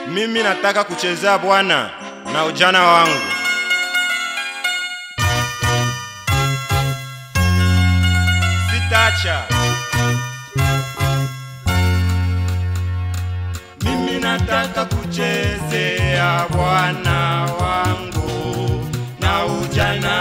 Mimi nataka kuchezea Bwana na ujana wangu. Sitacha. Mimi nataka kuchezea Bwana wangu na ujana.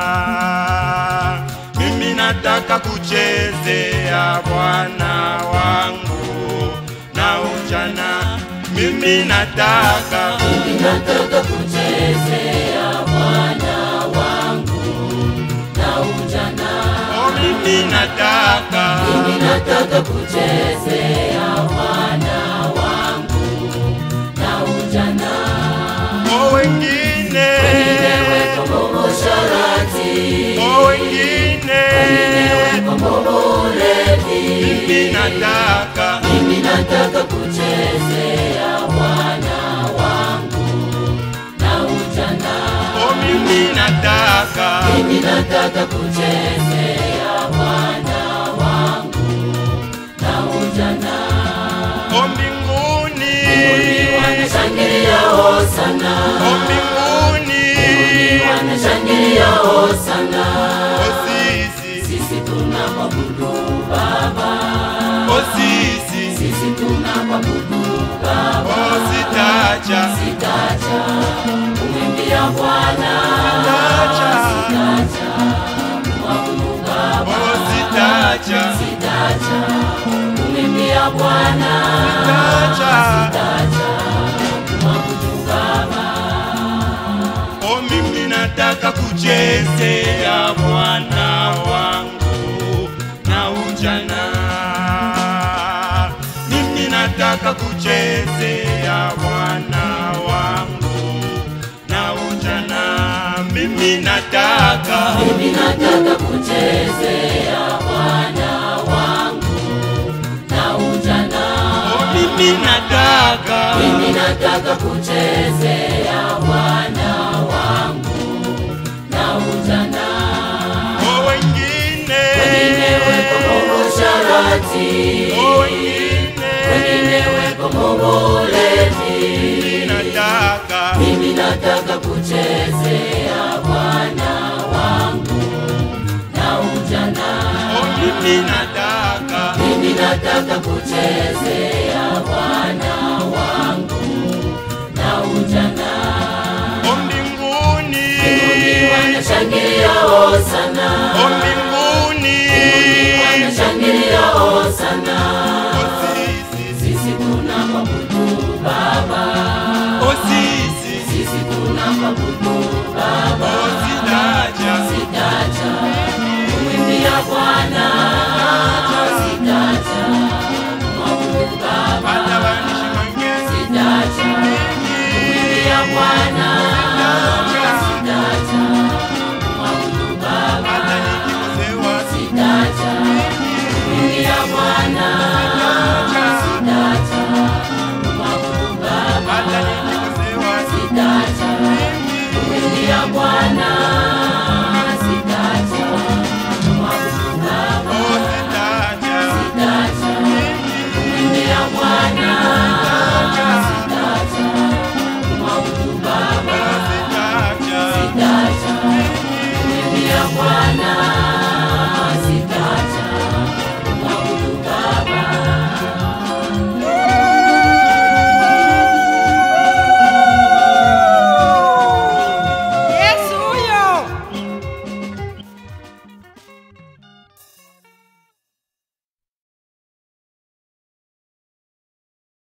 Mimi nataka kuchezea Bwana wangu na ujana. Mimi nataka Mimi nataka kuchezea Bwana wangu na ujana. oh, mimi nataka Mimi nataka kuchezea Bwana wangu na ujana. oh, wengine Nimeweka Mungu sharati, oh, wengine nimeweka Mungu ulevi. mimi nataka Mimi nataka kuchezea Bwana wangu na ujana. oh, mimi nataka Mimi nataka kuchezea Bwana wangu na ujana. oh, mbinguni Wanashangilia hosana, oh, mbinguni wanashangilia hosana. oh, sisi Sisi tunamwabudu Baba, oh, sisi sisi tunamwabudu Baba. oh, sitacha Sitacha kumwimbia Bwana, sitacha sitacha kumwabudu Baba. oh, sitacha Sitacha kumwimbia Bwana, sitacha sitacha kumwabudu Baba. Oh, mimi nataka kuchezea Bwana wangu na ujana. Mimi nataka kuchezea Bwana wangu na ujana. Mimi nataka Mimi nataka kuchezea Bwana wangu na ujana. oh, mimi nataka Mimi nataka kuchezea Bwana wangu na ujana. oh, wengine Nimeweka Mungu sharati, oh, wengine nimeweka Mungu ulevi. mimi nataka Mimi nataka kuchezea Bwana wangu na ujana. oh, mimi nataka Mimi nataka kuchezea Bwana wangu na ujana. oh, mbinguni Mbinguni wanashangilia hosana, oh, mbinguni wanashangilia hosana. oh, sisi Sisi tunamwabudu Baba, oh, sisi sisi tunamwabudu Baba. oh, sitacha Sitacha kumwimbia Bwana,